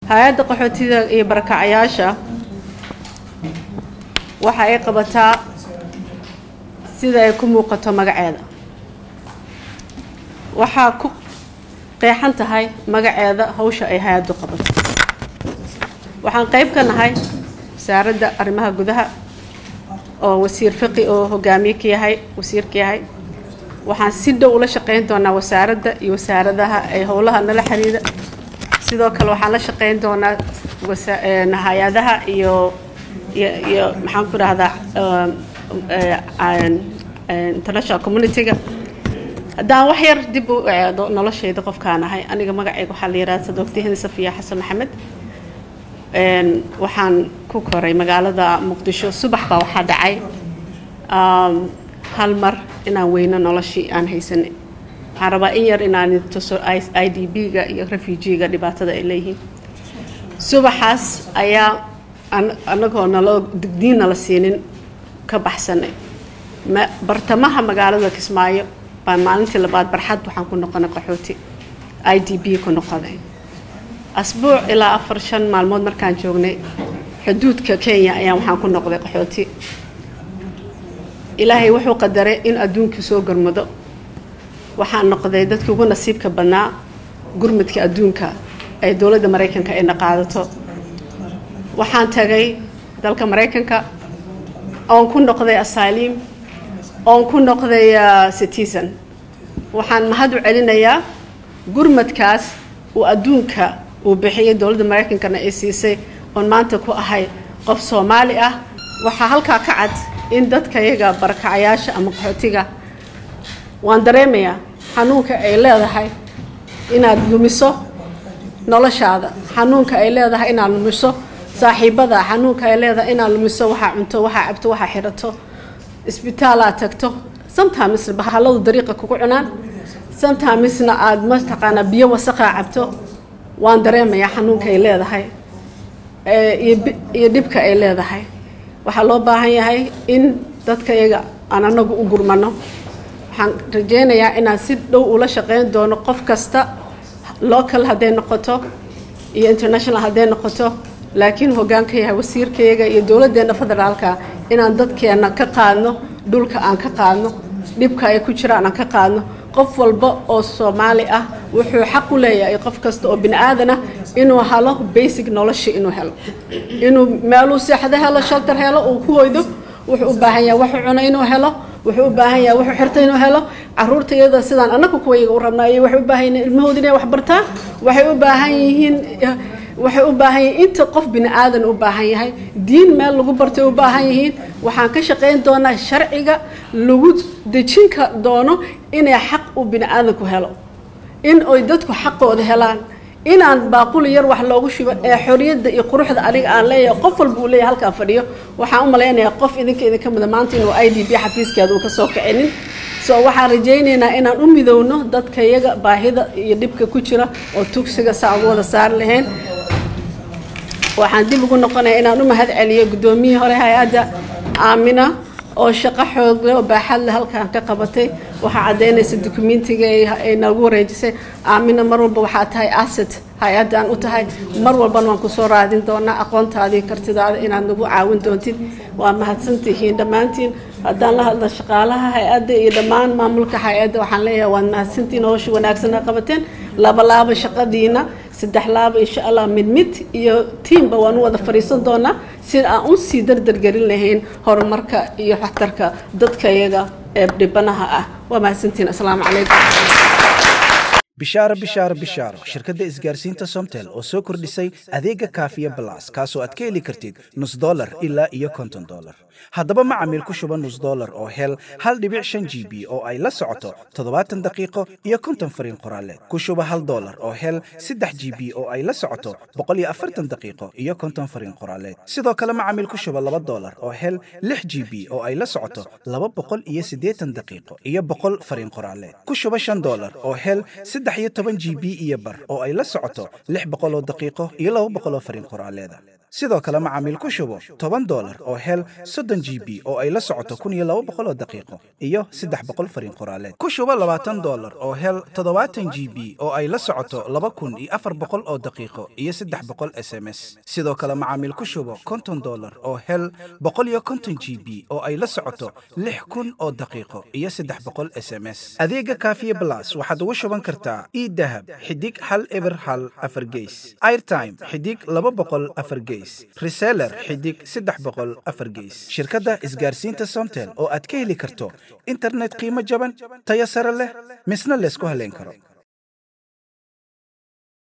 hay-adda qaxootiga iyo barakacayaasha waxa ay qabataa sida ay ku muuqato magaceeda waxaa ku qeexan tahay magaceeda hawsha ay hay-addu qabato waxaan qayb ka nahay wasaaradda arrimaha gudaha oo wasiir fiqi oo hogaamiye ka yahay wasiir ka yahay waxaan si dhow ula shaqayn doonaa wasaaradda iyo wasaaradaha ay howlaha nala xiriira sidoo kale waxaan la shaqayn doonaa hay-adaha iyo iyo maxaan ku dhahdaa international community-ga haddaan wax yar dib u eedo noloshayda qofkaan ahay aniga magacayga waxaa la yihahda sadoogtihini safiya xasan maxamed waxaan ku koray magaalada muqdisho subax baa waxaa dhacay hal mar inaan weyno noloshii aan haysanay waxaan rabaa in yar inaan tuso i d b-ga iyo refugiga dhibaatada ay leeyihiin subaxaas ayaa anagoo naloo digdiin nala siinin ka baxsanay bartamaha magaalada kismaayo baan maalintii labaad barxad waxaan ku noqonay qaxooti i d b ku noqonay asbuuc ilaa afar shan maalmood markaan joognay xuduudka kenya ayaan waxaan ku noqday qaxooti ilaahay wuxuu qadaray in adduunkii soo gurmado waxaan noqday dadkii ugu nasiibka badnaa gurmadka adduunka ee dowladda maraykanka ayna qaadato waxaan tagay dalka maraykanka oon ku noqday asylim oon ku noqday citizen waxaan mahad u celinayaa gurmadkaas uu adduunka uu bixiyay dowladda maraykankana ay siisay oon maanta ku ahay qof soomaali ah waxaa halkaa ka cad in dadka iyaga barakacayaasha ama qaxootiga waan dareemayaa xanuunka ay leedahay inaad lumiso noloshaada xanuunka ay leedahay inaad lumiso saaxiibada xanuunka ay leedahay inaad lumiso waxaa cunto waxaa cabto waxaa xirato isbitaalaad tagto sometimes bahaladu dariiqa kugu cunaan sometimisna aada mataqaanaa biyo wasaqaa cabto waan dareemayaa xanuunka ay leedahay iyo dhibka ay leedahay waxaa loo baahan yahay in dadka iyaga aan anagu u gurmano waxaan rajeynayaa inaan si dhow ula shaqeyn doono qof kasta local hadday noqoto iyo international hadday noqoto laakiin hoggaanka yahay wasiirkayaga iyo dowladdeena federaalka inaan dadkeena ka qaadno dhulka aan ka qaadno dhibka ay ku jiraan aan ka qaadno qof walba oo soomaali ah wuxuu xaq u leeyahay qof kasta oo bini aadan ah inuu helo basic nolosha inuu helo inuu meeluu seexdo helo shelter helo uu ku hoydo wuxuu u baahan yahay waxuu cuno inuu helo wuxuu u baahan yahay wuxuu xirto inuu helo caruurta iyada sidaan annaga kuwayaga u rabnaa iyo waxay u baahan yihiin ilmahooda inay wax bartaan waxay u baahan yihiin waxay u baahan yihiin inta qof bini aadan u baahan yahay diin meel lagu bartay u baahan yihiin waxaan ka shaqayn doonaa sharciga lagu dejinka doono inay xaq uu bini aadanku helo in ay dadku xaqooda helaan inaan baaquli yar wax loogu shubo ee xoriyadda iyo quruxda aniga aan leeyahay qof walba uu leeyahay halkaan fadhiyo waxaan u malaynayaa qof idinka idinka mida maanta inuu i d b xafiiskeeda uu ka soo kicinin so waxaan rajaynaynaa inaan u midowno dadka iyaga baahida iyo dhibka ku jira oo tugsiga saa ugu wada saari lahayn waxaan dib ugu noqonayaa inaan u mahad celiyo guddoomiyihii hore hay-adda aamina oo shaqo xoogle oo baaxad leh halkaan ka qabatay waxaa caddaynaysa dukumentiga ay nagu wareejisay aamina mar walba waxaa tahay asset hay-addaan u tahay mar walbana waan kusoo raadin doonaa aqoontaadii kartidaada inaad nagu caawin doontid waa mahadsantihiin dhammaantiin haddaan la hadla shaqaalaha hay-adda iyo dhammaan maamulka hay-adda waxaan leeyahay waad mahadsantihiin howsha wanaagsan a qabateen laba laaba shaqadiina saddex laaba insha allah mid mid iyo tiimba waan u wada fadhiisan doonaa si aan u sii dardargelin lahayn horumarka iyo waxtarka dadka iyaga ee dhibanaha ah waa mahadsantihiin asalaamu calaykum bishaaro bishaaro bishaaro shirkadda isgaarsiinta somtel oo soo kordhisay adeega kaafiya balas kaasoo aad ka heli kartid nus dolar ilaa iyo konton dolar haddaba macamiil ku shuba nus dolar oo hel hal dhibic shan g b oo ay la socoto toddobaatan daqiiqo iyo konton fariin qoraaleed ku shuba hal dolar oo hel saddex g b oo ay la socoto boqol iyo afartan daqiiqo iyo konton fariin qoraaleed sidoo kale macamiil ku shuba laba dolar oo hel lix g b oo ay la socoto laba boqol iyo siddeetan daqiiqo iyo boqol fariin qoraaleed ku shuba shan dolar oo hel saddex saddex iyo toban g b iyo bar oo ay la socoto lix boqol oo daqiiqo iyo laba boqol oo fariin qoraaleeda sidoo kale macaamiil ku shubo toban dolar oo hel soddon g b oo ay la socoto kun iyo laba boqol oo daqiiqo iyo saddex boqol fariin qoraaleed ku shubo labaatan dolar oo hel toddobaatan g b oo ay la socoto laba kun iyo afar boqol oo daqiiqo iyo saddex boqol s m s sidoo kale macaamiil ku shubo konton dolar oo hel boqol iyo konton g b oo ay la socoto lix kun oo daqiiqo iyo saddex boqol s m s adeega kaafiye blas waxaad ugu shuban kartaa idahab xidig hal eber hal afar geys airtime xidig laba boqol afar geys reseller xidig saddex boqol afar geys shirkadda isgaarsiinta somtel oo aad ka heli karto internet qiimo jaban tayo sare leh misna laysku haleyn karo